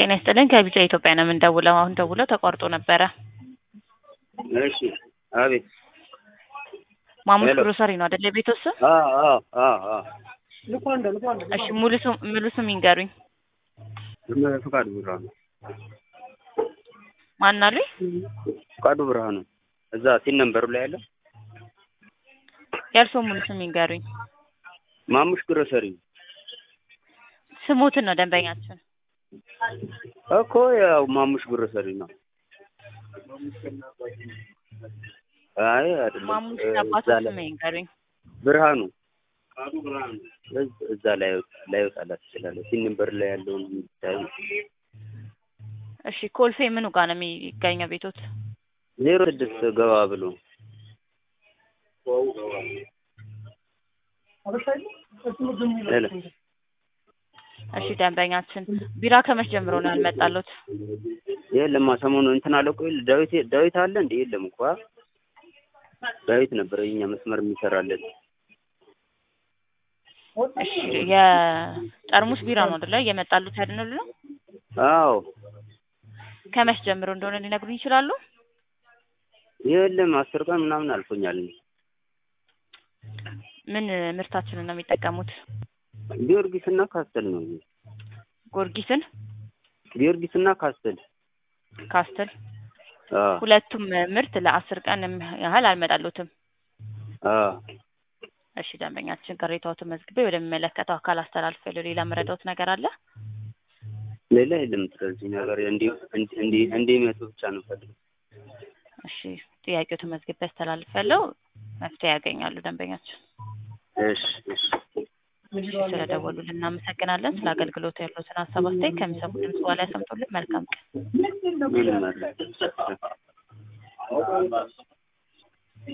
ጤና ይስጥልን ከቢጫ ኢትዮጵያ ነው የምንደውለው። አሁን ደውለው ተቋርጦ ነበረ። እሺ አቤት። ማሙሽ ሄሎ። ግሮሰሪ ነው አይደለ? የቤትዎ ስም? አ አ አ አ እሺ ሙሉ ስም ሙሉ ስም ይንገሩኝ። እነ ፍቃዱ ብርሃኑ ማን አሉኝ? ፍቃዱ ብርሃኑ እዛ ሲን ነንበሩ ላይ ያለ የእርስዎ ሙሉ ስም ይንገሩኝ። ማሙሽ ግሮሰሪ ስሞትን ነው ደንበኛችን። እኮ ያው ማሙሽ ግሮሰሪ ነው። አይ አይደለም ማሙሽ እ አባቱ እዛ ላይ ስም ይንገሩኝ። ብርሃኑ እዝ- እዛ ላይ ላይ ወጣላት ይችላል። ሲን ነንበር ላይ ያለውን የሚታይ እሺ ኮልፌ ምኑ ጋር ነው የሚገኘው ቤቶት? ዜሮ ስድስት ገባ ብሎ ሄሎ እሺ ደንበኛችን ቢራ ከመች ጀምሮ ነው ያልመጣሉት? የለማ ሰሞኑ እንትን አለ እኮ የለ ዳዊት ዳዊት አለ እንዴ? የለም እኮ አ? ዳዊት ነበር የኛ መስመር የሚሰራለን። እሺ የጠርሙስ ቢራ ነው አይደለ? እየመጣሉት ያድንሉ ነው። አዎ ከመች ጀምሮ እንደሆነ ሊነግሩኝ ይችላሉ? የለም አስር ቀን ምናምን አልፎኛል። ምን ምርታችንን ነው የሚጠቀሙት? ጊዮርጊስ እና ካስተል ነው። ጎርጊስን፣ ጊዮርጊስ እና ካስተል ካስትል አ ሁለቱም ምርት ለአስር ቀን ያህል አልመጣሉትም። አ እሺ ደንበኛችን ቅሬታዎትን መዝግቤ ወደሚመለከተው አካል አስተላልፍ። ሌላ መረዳዎት ነገር አለ? ሌላ የለም። ስለዚህ ነገር እንዲ እንዲ እንዲመጡ ብቻ ነው ፈልገው። እሺ ጥያቄዎትን መዝግቤ አስተላልፋለሁ። መፍትሄ ያገኛሉ ደንበኛችን። እሺ እሺ እሺ ስለደወሉልን እናመሰግናለን። ስለ አገልግሎቱ ያለዎትን ሀሳብ አስተያየት ከሚሰሙ ድምጽ በኋላ ያሰምጡልን። መልካም ቀን። ምንም አለ